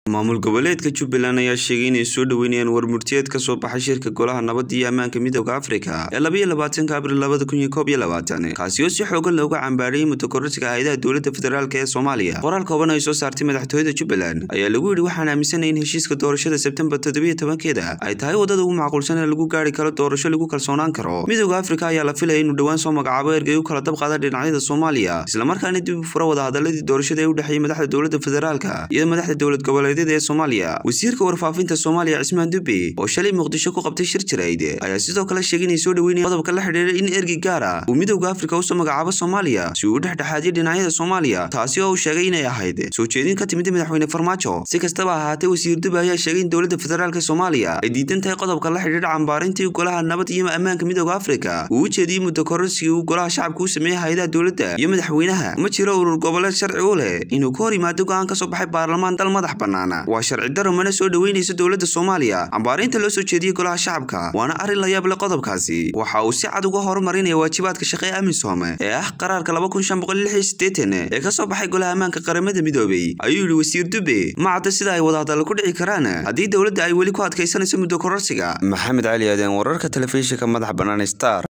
maamul goboleedka jubbaland ayaa sheegay inay soo dhoweynayaan warmurtiyeed ka soo baxay shirka golaha nabadda iyo ammaanka midooda afrika ee labaiyo labaatanka abril labada kun iyo koob iyo labaatan kaasi oo si xoogan looga cambaariyey mutakororsiga hay-adaha dowladda federaalk ee soomaaliya qoraal kooban ay soo saartay madaxtooyada jubbaland ayaa lagu yidhi waxaan aaminsanay in heshiiska doorashada sebtembar toddobiyo tobankeeda ay tahay waddada ugu macquulsan ee lagu gaari karo doorasho lagu kalsoonaan karo midooda afrika ayaa la filaya inuu dhowaan soo magacaabo ergey u kala dabqaada dhinacyada soomaaliya islamarkaana dib u fura wadahadaladii doorashada ee u dhexeeyay madaxda dowladda federaalka iyo madaxda dowlad goboleedyada ee soomaaliya wasiirka warfaafinta soomaaliya cismaan dube oo shalay muqdisho ku qabtay shir jirayd ayaa sidoo kale sheegay inay soo dhoweynayaan qodobka la xidhiira in ergey gaar ah uu midowda afrika usoo magacaabo soomaaliya si uu u dhexdhexaadiyo dhinacyada soomaaliya taasi oo uu sheegay inay ahayd soo jeedin ka timid madaxweyne farmaajo si kastaba ahaatee wasiir dube ayaa sheegay in dowladda federaalk soomaaliya ay diidan tahay qodobka la xidhiira cambaarintii golaha nabad iyo ammaanka midooda afrika uu u jeediyey mutakororsigii uu golaha shacabka u sameeyey hay-adaha dowladda iyo madaxweynaha ma jiro urur goboleed sharci u leh inuu ka hor yimaado go-aan ka soo baxay baarlamaan dal madax bannaan waa sharci daro mana soo dhoweynaysa dowladda soomaaliya cambaarinta loo soo jeediyey golaha shacabka waana arrin la yaab leh qodobkaasi waxa uu si cad uga horumarinaya waajibaadka shaqee amisom ee ah qaraarka ee ka soo baxay golaha ammaanka qaramada midoobay ayuu yidhi wasiir dube ma cadda sida ay wadahadallo ku dhici karaan haddii dowladda ay weli ku adkaysanayso muddo kororsiga maxamed cali aaden wararka telefishinka madax bannaan star